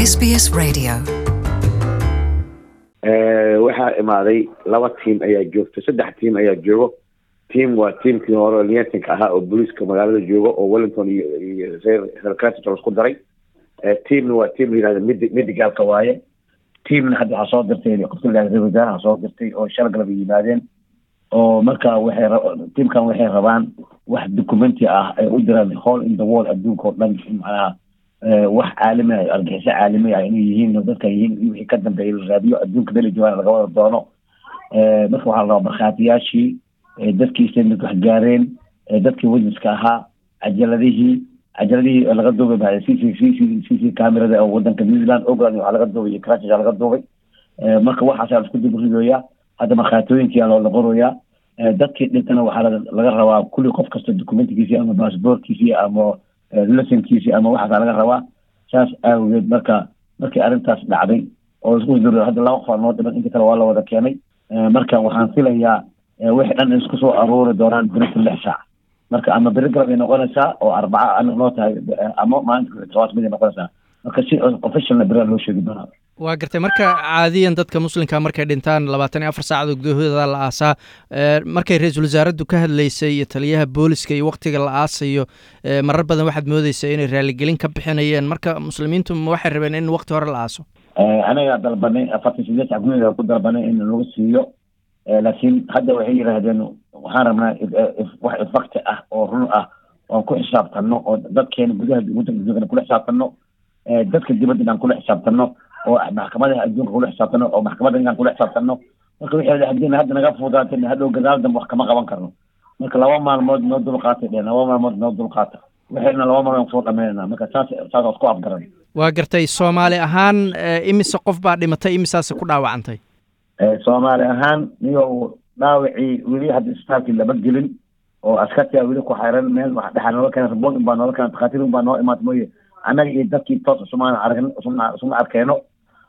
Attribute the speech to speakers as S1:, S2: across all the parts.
S1: SBS Radio.
S2: waxaa imaaday laba tiim ayaa joogto saddex tiim ayaa joogo tiim waa tiimkii hore liatinka ahaa oo booliiska magaalada joogo oo wellington iyo iyo reer cratchit isku daray tiimna waa tiim la yihahda mid midigaalka waaye tiimna hadda waxaa soo dirtay qofka la yihahda wasaaraha soo dirtay oo shal galab yimaadeen oo marka waxay tiimkan waxay rabaan wax documenti ah ay u diraan hall in the wall adduunka oo dhan macnaha wax caalami ah argaxiso caalami ah inay yihiin dadka yihiin wixii ka dambeeya la raadiyo adduunka dali joogaan laga wada doono marka waxaa la rabaa markhaatiyaashii dadkii sendid wax gaareen dadkii witnesska ahaa cajaladihii cajaladihii laga duubay baa c c c c c c camerada oo wadanka new zealand ogland waxaa laga duubay iyo crutches laga duubay marka waxaasaa laisku dib ridooyaa hadda markhaatooyinkii aa la qorayaa dadkii dhintana waxaa laga rabaa kulli qof kasta documentigiisii ama bassboortkiisii ama lesonkiisii ama waxaasaa laga rabaa saas aawageed marka markii arrintaas dhacday oo isku dur hadda laba qof aa noo dhiman inta kale waa la wada keenay marka waxaan filayaa wixii dhan isku soo aruuri doonaan berita lix saac marka ama beri galab ay noqonaysaa oo arbaca noo tahay ama maalinta tobaas mid ay noqonaysaa marka si officialna beria loo sheegi doonaa
S3: waa gartay marka caadiyan dadka muslimka markay dhintaan labaatan iyo afar saacadood gudahooda la aasaa markay ra-iisul wasaaraddu ka hadlaysay iyo taliyaha booliska iyo waktiga la aasayo marar badan waxaad moodeysaa inay raaligelin ka bixinayeen marka muslimiintu ma waxay rabeen in wakti hore la aaso
S2: anagaa dalbanay afartan sideed sac gudaheeda ku dalbanay in lagu siiyo laakiin hadda waxay yidhaahdeen waxaan rabnaa wax ifakti ah oo run ah oan ku xisaabtano oo dadkeena gudaha wadanka joogana kula xisaabtano dadka dibadda inaan kula xisaabtano oo maxkamadaha adduunka kula xisaabtano oo maxkamadda inaan kula xisaabtano marka wixii hadii hadda naga fuudaatay hadhow gadaal dambe wax kama qaban karno marka laba maalmood noo dulqaatay dheen laba maalmood noo dulqaata waxayna laba maalmood kusoo dhamaynana marka saas saas isku afgaran
S3: waa gartay soomaali ahaan imise qof baa dhimatay imisaase ku dhaawacantay
S2: soomaali ahaan niyo dhaawacii weli hadda isbitaalkii lama gelin oo askartia weli ku xayran meel wax dhexaa noola keena rabon un baa noola keena takhaatiir un baa noo imaata mooye annaga iyo dadkii toos isumaan aragn isuma isuma arkeeno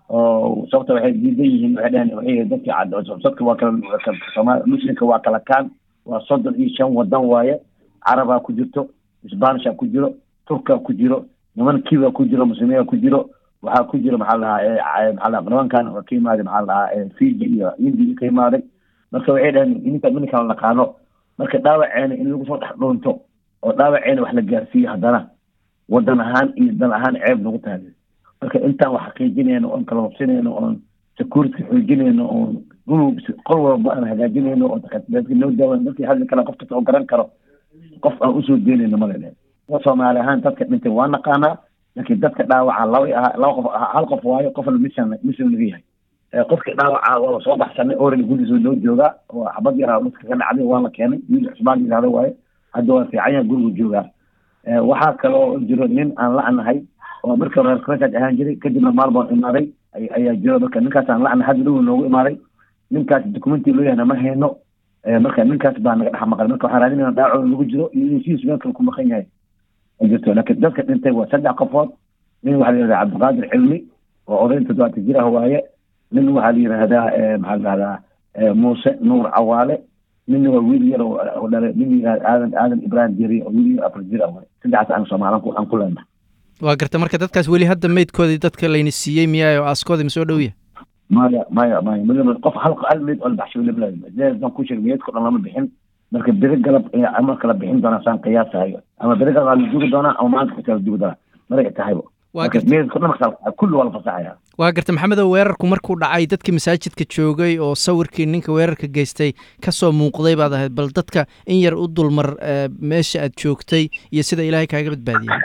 S2: oo sababta waxay diidan yihiin waxay dheheen waxay dadkii dadka waa kala soomaali muslimka waa kala kaan waa soddon iyo shan wadan waaye carabaa ku jirto sbanisha ku jiro turka ku jiro niman kiba ku jiro muslimiina ku jiro waxaa ku jira maxaa lahaa maxaa lahaa nimankan ka imaaday maxaa lahaa fiji iyo indi ka imaaday marka waxay dhaheen ininka ininkaan naqaano marka dhaawaceena in lagu soo dhex dhuunto oo dhaawaceena wax la gaarsiiyo haddana wadan ahaan iyo dan ahaan ceeb nagu tahay marka intaan wax xaqiijinayno oon kala hubsinayno oon security xoojinayno oon qol walba aan hagaajinayno oo dadka noo daawan dadkii hadli kale qof kasta oo garan karo qof aan usoo deynayno male dhehen soomaali ahaan dadka dhintay waa naqaanaa laakiin dadka dhaawaca laba ahaa laba qof hal qof waayo qofna mission mission laga yahay qofkii dhaawaca waa soo baxsanay orally gurigiisa noo joogaa oo xabad yaraa dadka ka dhacday waa la keenay wiil cusmaan yidhahdo waaye hadda waa fiican yahay gurigu joogaa waxaa kaloo jiro nin aan la-nahay oo marka reer crasad ahaan jiray kadibna maalboon imaaday ayaa jiro marka ninkaas aan la-nahay hadda dhow noogu imaaday ninkaas documenti loo yahna ma hayno marka ninkaas baa naga dhex maqan marka waxaan raadinayna dhaacooda lagu jiro iyo inuu sidiis meel kale ku maqan yahay jirto laakiin dadka dhintay waa saddex qofood nin waxaa la yihahdaa cabdiqaadir cilmi oo oday toddobaatan jir ah waaye nin waxaa la yihahdaa maxaa la yihahdaa muuse nuur cawaale ninna waa wiil yar oo dhalay nin yihahda aadan aadan ibrahim jeri oo wiil yar afar jir ah waaye saddexaas aan soomaali aan ku leenahay
S3: waa garta marka dadkaas weli hadda meydkoodii dadka layna siiyey miyaa oo aaskoodii ma soo dhow yahay
S2: maya maya maya mid qof hal hal meyd oo la baxshay weliba ku sheeg meydko dhan lama bixin marka beri galab ama kala bixin doonaa saan qiyaasahayo ama beri galab waa la dugi doonaa ama maalinta xitaa la dugi doonaa maragay tahayba meydko dhan kulli waa la fasaxaya
S3: waa garta maxamedow weerarku markuu dhacay dadkii masaajidka joogay oo sawirkii ninka weerarka geystay kasoo muuqday baad ahayd bal dadka in yar u dulmar meesha aad joogtay iyo sida ilaahay kaaga badbaadiyey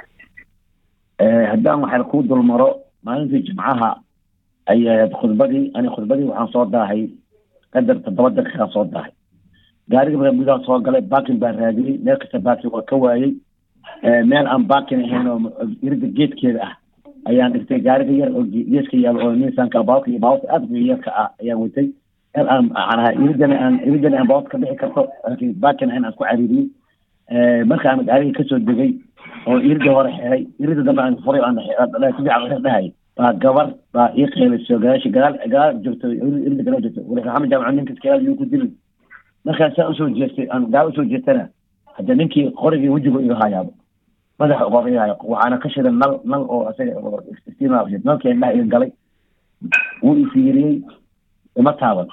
S2: haddaan waxaa kuu dulmaro maalintii jimcaha ayaa khudbadii ani khudbadii waxaan soo daahay qadar toddoba daqiiqaan soo daahay gaariga markaa gudaha soo galay baakin baa raadiyey meel kasta baakin waa ka waayey meel aan baakin ahayn oo irida geedkeeda ah ayaan dhigtay gaariga yar oo geeska yaalo oo nisanka baawka iyo baawka aadka yarka ah ayaan watay meel aan macnaha iridana aan iridana aan baawka ka bixi karto laakiin baakin ahayn aan ku cariiriyey markaan gaariga kasoo degay oo irida hore xiray irida dambe aan furay aan si fiican dhahay baa gabar baa ii qeylayso gadaasha gadaal gadaal joogto irida gadaal joogto wali maxamed jaamac ninkas gadaal yuu ku dilin markaan saa usoo jeestay aan gaal usoo jeestana hadda ninkii qorigii wejigu iga hayaabo madaxa uqoqyahay waxaana ka shidan nal nal oo isaga nalka indhaha iga galay wuu ifiiriyey ima taaban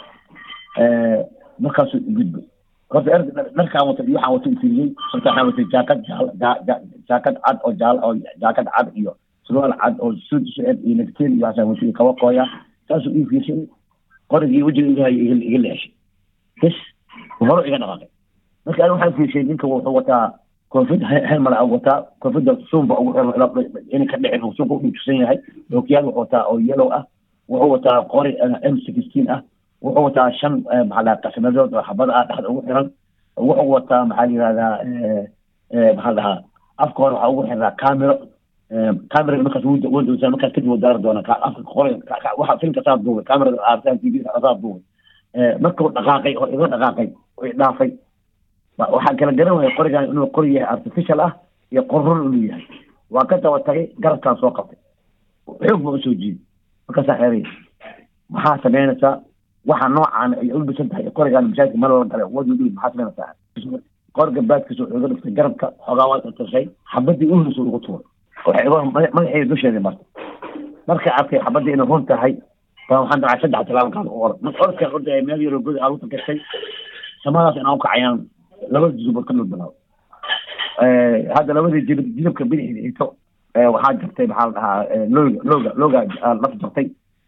S2: markaasuu igudbay horta er dharkaan wata iyo waxaan wata ifiiriyey horta waxaan watay jaakad jaal jaakad cad oo jaal oo jaakad cad iyo surwaal cad oo suud sued iyo nagteen iyo waxaan watay kaba kooya saasuu ii fiirshay qorigii wejiga igahay iga leeshay bes horo iga dhaqaaqay marka ani waxaan fiirshay ninka wuxuu wataa koofid helmala wataa koofida suunba ugu xiran in ka dhicin uu suunka udhuutusan yahay ookiyaal wuxuu wataa oo yellow ah wuxuu wataa qori m sixteen ah wuxuu wataa shan maxaa lahaa qasnadood oo xabada ah dhexda ugu xiran wuxuu wataa maxaa la yihahdaa maxaa dhahaa afka hore waxaa ugu xiraa camero camera markaas wdowsaa markaas kadib daari doona afka qori waxa filmka saa duubay camerada aartaan tv saa duubay markuu dhaqaaqay oo iga dhaqaaqay oo idhaafay waxaan kala garan waya qorigan inuu qori yahay artificial ah iyo qorrun inuu yahay waa ka daba tagay garabkaan soo qabtay xoog ba usoo jiiday markaasaa xeeray maxaa samaynaysaa waxa noocaan ay ulbisan tahay qorigaan mashaakil ma lala galay wadu dhihi maxaa samaynaysaa qoriga baadkiisa wuxuu iga dhiftay garabka xoogaa waa tashay xabadii u horeysa ugu tuuray waxay iga madaxeeda dusheeda martay markay arkay xabadii inay run tahay baa waxaan dacay saddex talaabo qaad u orad marka orodkaan ordaya meel yaroo godi aaluta gashay samadaas inaan ukacayaan labada jilbood ka dhulbilaabo hadda labadii jilib jilibka bidixda ito waxaa jartay maxaa la dhahaa looga looga looga laf jartay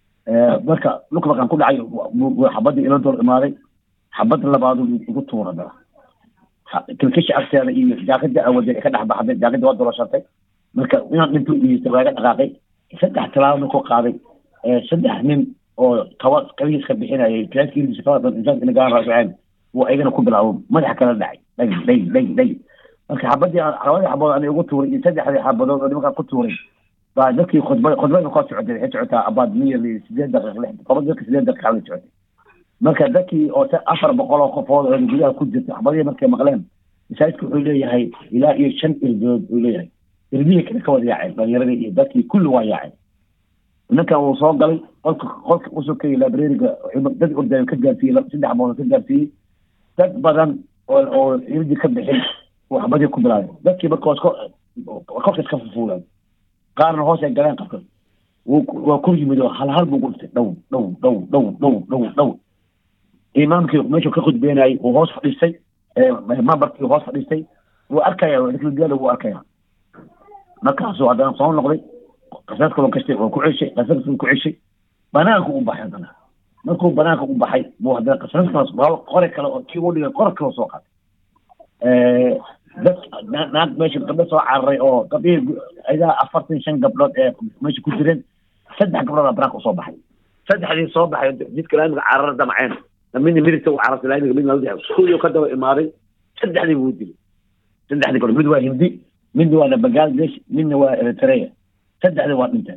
S2: marka dhulka markaan ku dhacay xabadii ila dol imaaday xabada labaadu igu tuura dara kilkishi agteeda iyo jaakada awade ka dhex baxday jaakada waa doloshatay marka inaan dhinto iista waa iga dhaqaaqay saddex talaabo markuu qaaday saddex nin oo kaba kabihiis ka bixinayay klaaskiisa kabada insaanka inagaan raasaceen wuu ayagana ku bilaabo madaxa kala dhacay dhag dhag dhag dhag marka xabadii labadii xabadood ani ugu tuuray iyo saddexdii xabadood oo nimankaa ku tuuray baa dadkii khudbad khudbada koo socotay waxay socotaa abaad miyali sideed daqiiq lix toban dadka sideed daqiiq xabada socotay marka dadkii oo afar boqol oo qofood oo gudaha ku jirta xabadihii markay maqleen masaajidka wuxuu leeyahay ilaa iyo shan irdood uu leeyahay irdihii kale ka wada yaaceen dhalinyaradii iyo dadkii kulli waa yaaceen ninkan wuu soo galay qolka qolka usokayay librariga dad ordayo ka gaarsiiyey saddex bood ka gaarsiiyey dad badan oo oo irdi ka bixin uu xabadii ku bilaabay dadkii marka kolka iska fufuulaan qaarna hoos ay galeen qabka waa ku yimid oo hal hal buu ku dhiftay dhow dhow dhow dhow dhow dhow dhow imaamkii meeshuu ka khudbeynayay uu hoos fadhiistay mambarkii hoos fadhiistay wuu arkaya gaala wuu arkaya markaasuu haddana soo noqday qasadka waa kastay waa ku ceshay qasadka ku ceshay banaanka u baxay haddana markuu banaanka u baxay buu haddana qasadkaas qore kale oo kii u dhigay qor kale soo qaatay dad naag meesha gabdho soo cararay oo gabdhihii idaa afartan shan gabdhood ee meesha ku jireen saddex gabdhood banaanka usoo baxay saddexdii soo baxay jidka laamiga carara damceen midna midigta u carartay laamiga midna la iskuuliyo ka daba imaaday saddexdii buu dilay saddexdii gabdhood mid waa hindi midna waa bangladesh midna waa eritrea saddexdii waa dhinteen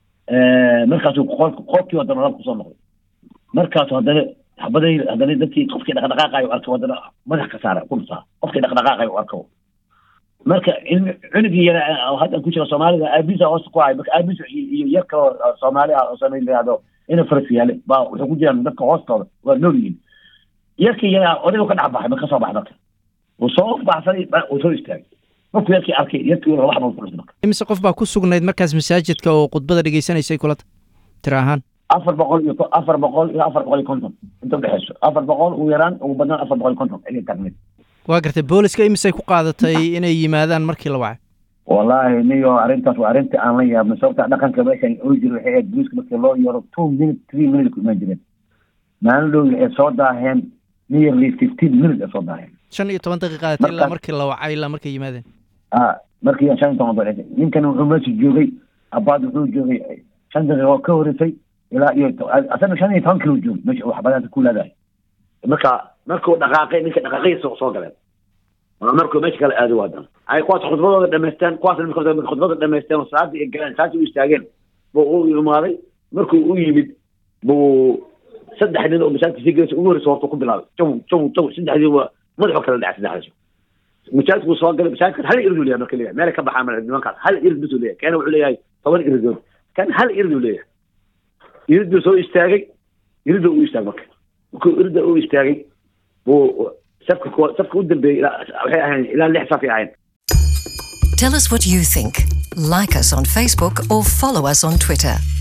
S2: markaasuu qol qolkii haddana rab kusoo noqday markaasu haddana xabaday haddana dadkii qofkii dhaqdhaqaaqayo arko haddana madax ka saara ku dhusaa qofkii dhaqdhaqaaqayo arko marka cunugii yara hadda ku jira soomaalida aabiisa hoosta ku hay marka aabiis iyo yar kaloo soomaali ah oo soomaali layihahdo ina faras yaale baa wuxuu ku jiraan dadka hoostooda waa nool yihiin yarkii yara odaygu ka dhex baxay ma kasoo baxay marka wuu soo baxsaday wuu soo istaagay markuu yarkii arkay yarkii wala wax buu ku dhintay marka
S3: imise qof baa ku sugnayd markaas masaajidka oo khudbada dhegeysanaysay kulata tira ahaan
S2: afar boqol iyo afar boqol iyo afar boqol iyo konton inta udhexeyso afar boqol ugu yaraan ugu badnaan afar boqol iyo konton ayay taagneed
S3: waa gartay booliska imisay ku qaadatay inay yimaadaan markii la wacay
S2: wallahi niyo arrintaas waa arrinta aan la yaabnay sababta dhaqanka meeshan oo jira waxay ahayd booliska markii loo yeero two minute three minute ku imaan jireen maalin dhow waxay soo daaheen nearly fifteen minute ay soo daaheen
S3: shan iyo toban daqiiqa qaadatay ilaa markii la wacay ilaa markay yimaadeen
S2: a markii shan iyo toban daqiiqa ninkan wuxuu meesha joogay abaad wuxuu joogay shan daqiiqa oo ka horeysay ilaa iyo asana shan iyo toban kilo joogay meesha uu xabadaanta ku leedahay marka markuu dhaqaaqay ninka dhaqaaqaysa soo galeen markuu meesha kala aado waadan ay kuwaas khudbadooda dhamaysteen kuwaas khudbada dhamaysteen oo salaadii ay galeen saasi u istaageen buu u imaaday markuu u yimid buu saddex nin oo masaajidka sii gelaysa ugu horeysa horta ku bilaabay jaw jaw jaw saddexdii waa madaxoo kala dhacay saddexdaas masaajidku soo galay masaajidka hal irid uu leeyahay marka leeyahay meel ka baxaa male nimankaas hal irid bisuu leeyahay keena wuxuu leeyahay toban iridood kan hal irid uu leeyahay iriduu soo istaagay iriduu u istaagay marka markuu irida u istaagay buu safka safka u dambeeyey waxay ahayn ilaa lix safay ahayn
S1: Tell us what you think. Like us on Facebook or follow us on Twitter.